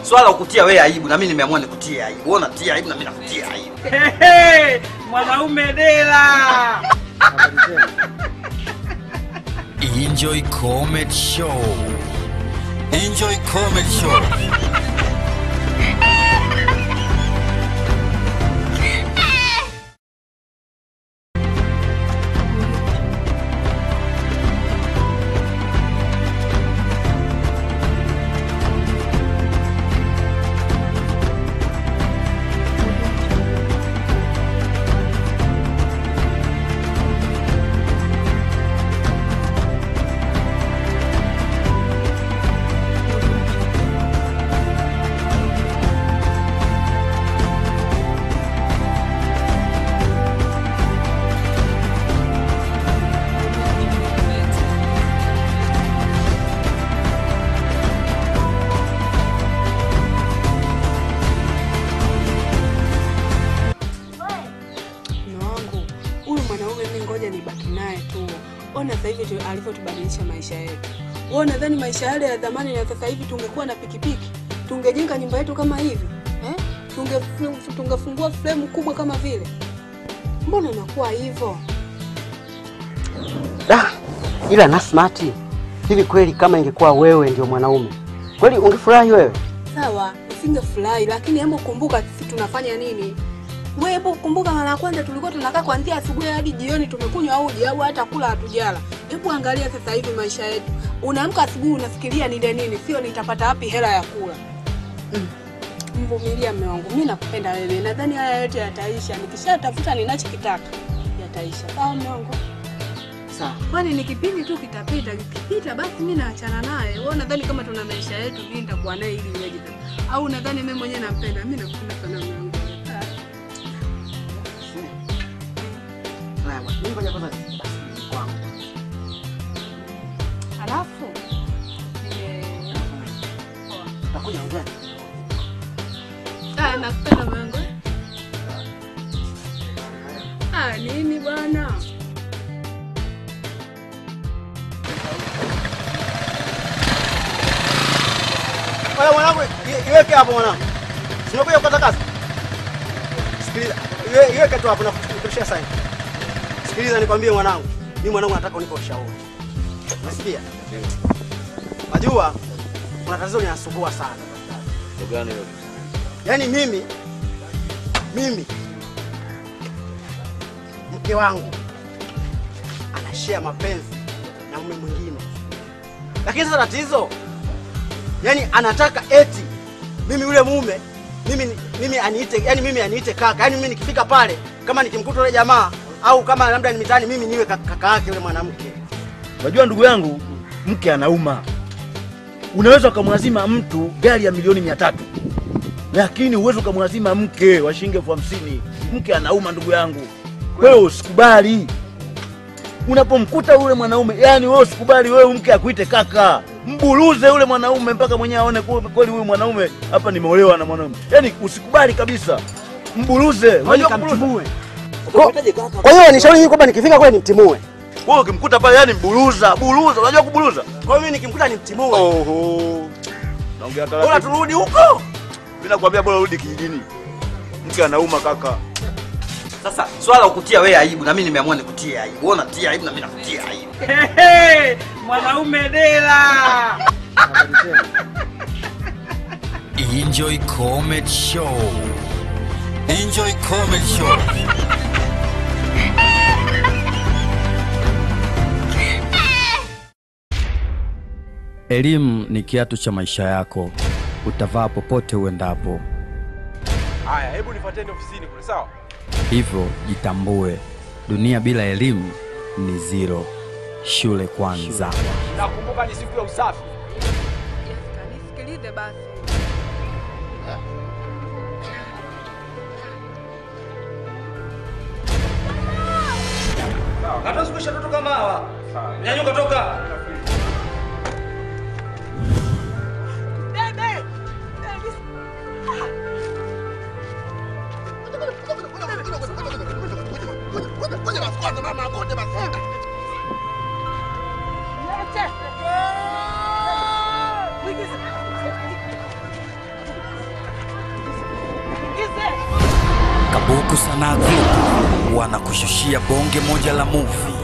swala ukutia wewe aibu na mimi nimeamua nikutie aibu. Wewe unatia aibu na mimi nakutia aibu. Hehe, mwanaume dela. Enjoy Comedy Show. Enjoy Comedy Show. Mume wangu huyu mwanaume mimi ngoja nibaki naye tu. Ona sasa hivi tu- alivyotubadilisha maisha yetu. Wewe nadhani maisha yale ya zamani na sasa hivi tungekuwa na pikipiki, tungejenga nyumba yetu kama hivi eh? Tunge tungefungua fremu kubwa kama vile. Mbona unakuwa hivyo? Da, ila na smart. Hivi kweli kama ingekuwa wewe ndio mwanaume. Kweli ungefurahi wewe? Sawa, nisingefurahi lakini hebu kumbuka sisi tunafanya nini. Wewe hebu kumbuka mara ya kwanza tulikuwa tunakaa kuanzia asubuhi hadi jioni tumekunywa uji au hata kula hatujala. Hebu angalia sasa hivi maisha yetu. Unaamka asubuhi unafikiria nile nini, sio nitapata wapi hela ya kula. Mm. Mvumilia mume wangu, mimi nakupenda wewe. Nadhani haya yote yataisha. Nikishatafuta ninachokitaka yataisha. Sawa mume wangu? Sawa. Kwani ni kipindi tu kitapita, kikipita basi mimi naachana naye. Wewe nadhani kama tuna maisha yetu mimi nitakuwa naye ili iweje? Au nadhani mimi mwenyewe nampenda? Mimi nakupenda sana mume wangu. Ah. Haya bwana, mimi ngoja kwanza basi kwangu. Alafu nime Utakuja ongea. ah, nakupenda mume wangu. Ah, nini bwana? Wewe mwanangu, i- iweke hapo mwanangu. Simekuja kupata kazi. Sikiliza, iwe- iweke tu hapo na kutoshia saini. Sikiliza nikwambie mwanangu. Mimi mwanangu nataka unipe ushauri. Unasikia? Najua kuna tatizo linasumbua sana. gani hilo? Yaani mimi mimi mke wangu anashare mapenzi na mume mwingine, lakini sasa tatizo, yaani anataka eti mimi yule mume mimi mimi aniite, yani mimi aniite kaka, yani mimi nikifika pale kama nikimkuta yule jamaa au kama labda ni mitaani, mimi niwe kaka kaka yake yule mwanamke. Unajua ndugu yangu, mke anauma. Unaweza ukamwazima mtu gari ya milioni mia tatu lakini uwezi ukamwazima mke wa shilingi elfu hamsini. Mke anauma ndugu yangu, wewe usikubali. Unapomkuta yule mwanaume, yani wewe usikubali wewe mke akuite kaka, mbuluze yule mwanaume mpaka mwenyewe aone ku- kweli huyu mwanaume hapa nimeolewa na mwanaume. Yani usikubali kabisa, mbuluze. Unajua kubuluza? Kwa- Kwa hiyo nishauri hii kwamba nikifika kule nimtimue. Wewe ukimkuta pale, yani buluza, buluza. Unajua kubuluza? Kwa hiyo mimi nikimkuta nimtimue. Oho. Naongea Bora taratibu. turudi huko. Mimi nakwambia bora urudi kijijini. Mke anauma kaka. Sasa swala ukutia wewe aibu na mimi nimeamua nikutie aibu. Wewe unatia aibu na mimi nakutia aibu. Hehe, mwanaume dela. Enjoy Comedy Show. Enjoy Comedy Show. Elimu ni kiatu cha maisha yako, utavaa popote uendapo. Haya, hebu nifuateni ofisini kule, sawa? Hivyo jitambue, dunia bila elimu ni zero. Shule kwanza. Nakumbuka ni siku ya usafi. Nisikilize basi. Hata siku shatoto kama hawa. Nyanyuka toka. Kabuku Sanaa Group wanakushushia bonge moja la movie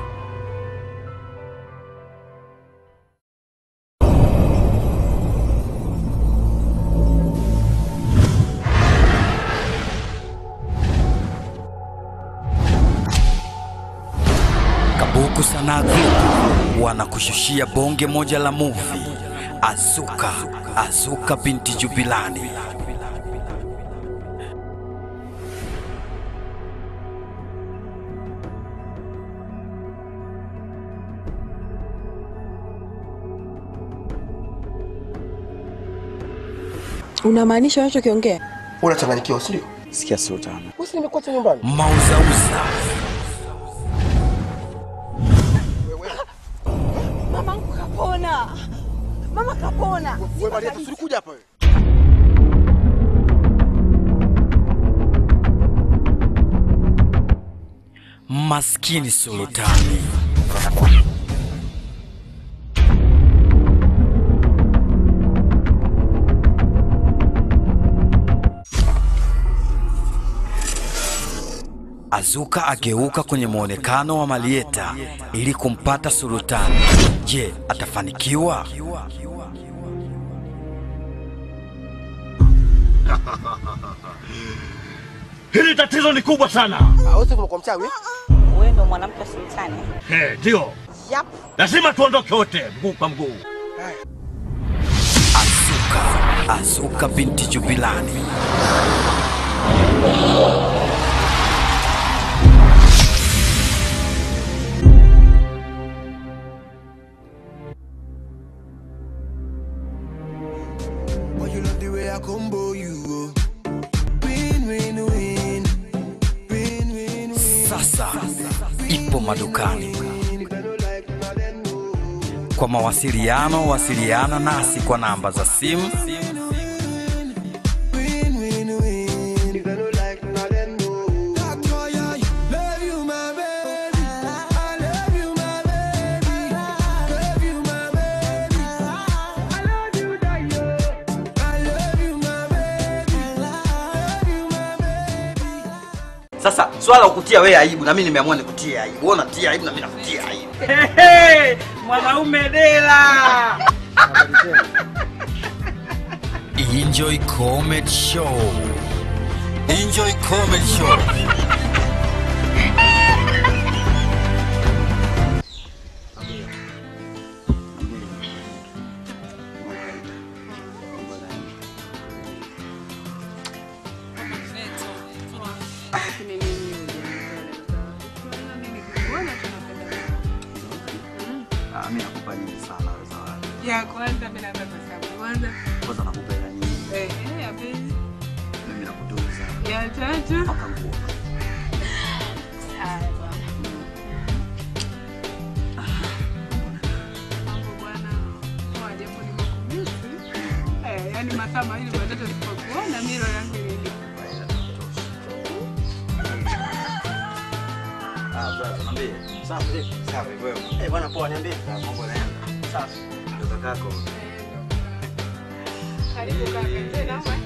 Kabuku Sanaa Group wanakushushia bonge moja la movie Azuka, Azuka binti Jubilani. Unamaanisha unachokiongea? Unachanganyikiwa, si ndio? Sikia Sultan, Basi nimekuacha nyumbani. Mauzauza, Mamangu kapona. Mama kapona. Wewe Marieta, si ulikuja hapa wewe? maskini sultani. Azuka ageuka kwenye mwonekano wa Malieta ili kumpata sultani. Je, atafanikiwa? Hili tatizo ni kubwa sana. Hawezi kumekuwa mchawi. Wewe ndo mwanamke wa sultani. Eh, ndio. Yap. Lazima tuondoke wote mguu kwa mguu. Azuka, Azuka binti Jubilani. But you love the way I combo you. oh. Win, win, win. Win, win, win. Sasa ipo madukani. Kwa mawasiliano, wasiliana nasi kwa namba za simu Win, win, win. If I don't like none of them, no. That's why I love you, my baby. I love you, my baby. Love you, my baby. I love you, Dayo. I love you, my baby. Love you, my baby. Sasa swala la kukutia wewe aibu na mimi nimeamua nikutie aibu. Wewe unatia aibu na mimi nakutia aibu. Hehe, mwanaume dela. Enjoy Comedy Show. Enjoy Comedy Show. Ah, mimi nakupa nyingi sana wewe zawadi. Ya kwanza mimi naanza kwa sababu kwanza Kwanza nakupa hela nyingi. eh eh ya pili Mimi nakutunza. ya tatu Mpaka nguo. haya bwana. Mambo bwana, kwa japo nimekumisi. Eh, yani masaa mawili matatu nilipokuona milo yangu ilini. Ah, brother, niambie. Safi. Sawa wewe. Eh, bwana poa, niambie. Mambo yanaenda. Safi. Ndio kakako. Karibu kaka tena wewe.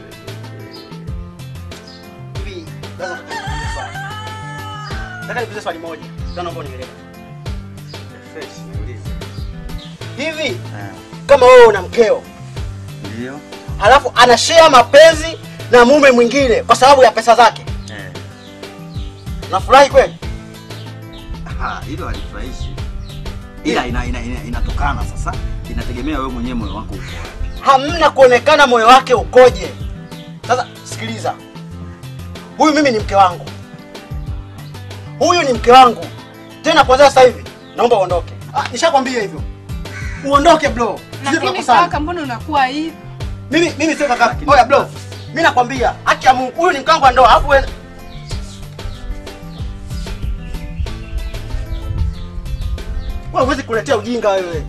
Hivi, sasa nikuulize swali. Nataka nikuulize swali moja. Sasa naomba unielewe. Fresh, niulize. Hivi, Eh, kama wewe una mkeo, ndio. alafu anashare mapenzi na mume mwingine kwa sababu ya pesa zake, Eh. nafurahi kweli? Ah, hilo halifurahishi. Ila ina, ina, ina, inatokana sasa. Inategemea wewe mwenyewe moyo wako uko wapi. hamna kuonekana moyo wake ukoje. Sasa sikiliza, huyu mimi ni mke wangu, huyu ni mke wangu tena. Kwanza sasa hivi naomba uondoke. Ah, nishakwambia hivyo, uondoke bro. Sisi Lakini tunakosana. kaka, mbona unakuwa hivi? Mimi mimi sio kaka. Oya bro, mimi nakwambia haki ya Mungu, huyu ni mke wangu wa ndoa, alafu wewe wewe huwezi kuletea ujinga wewe.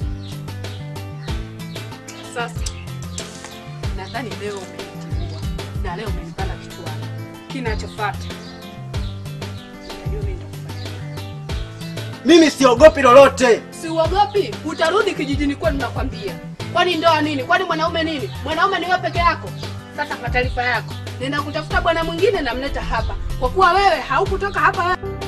Sasa nadhani leo umenitibua na leo umenipanda kichwani. Kinachofuata najua mimi nitakufanya nini. Mimi siogopi lolote. Siuogopi, utarudi kijijini kwenu, nakwambia. Kwani ndoa nini? Kwani mwanaume nini? Mwanaume ni wewe peke yako. Sasa kwa taarifa yako, nenda kutafuta bwana mwingine namleta hapa, kwa kuwa wewe haukutoka hapa.